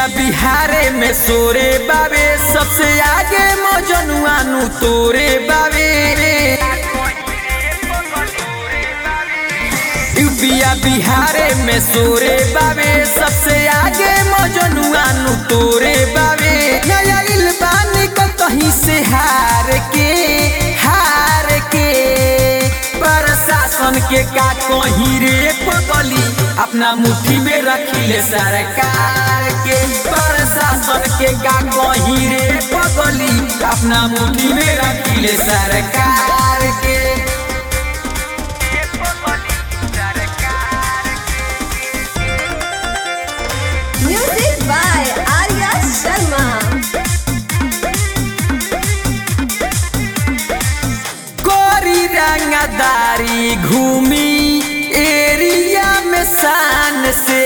बिहारे में सोरे बाबे सबसे आगे मजनुआ नु तोरे बाबे यूपिया बिहारे में सोरे बाबे सबसे आगे मजनुआ नु तोरे बाबे नया इल्बानी को कहीं से हार के हार के प्रशासन के का कहीं रे पगली अपना मुट्ठी में रखिले सरकार के प्रशासन के का कहीं रे पगली अपना मुट्ठी में रखिले सरकार के Music by Arya Sharma. कोरी रंगदारी घूमी एरिया में शान से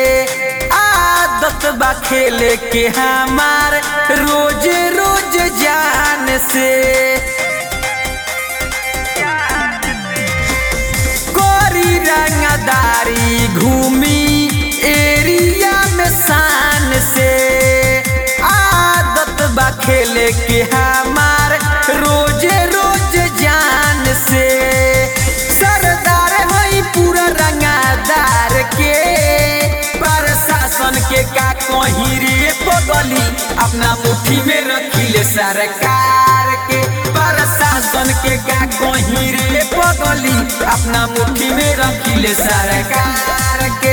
आदत बा खेले के हमार रोज रोज जान से कोरी रंगदारी घूमी एरिया में शान से आदत बा खेले के हमार रोज रोज जान से सरदार हई पूरा रंगादार के प्रशासन के का कहीं रे पगली अपना मुट्ठी में रखिले सरकार के प्रशासन के का कहीं रे पगली अपना मुट्ठी में रखिले सरकार के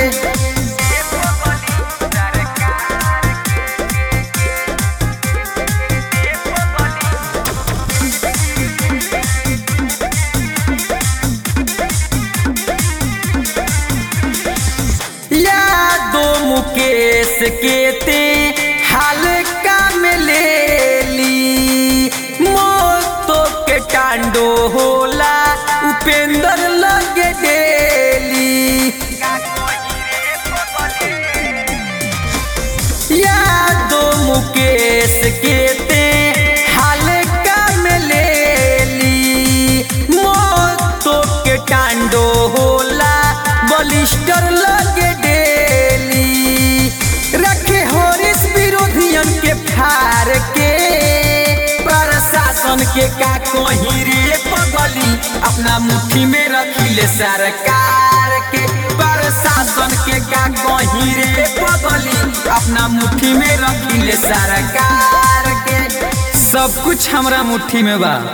यादो मुकेश के ते हाल काम ले ली मोतो के टांडो होला उपेंद्र लगे डेली यादो मुकेश के ते हाल काम ले ली मोतो के टांडो होला बलिस्टर लगे डेली रखे होरिस विरोधियन के फार के प्रशासन के का कहीं रे पगली अपना मुट्ठी में रखिले सरकार के प्रशासन के का कहीं रे पगली अपना मुट्ठी में रखिले सरकार के सब कुछ हमरा मुट्ठी में बा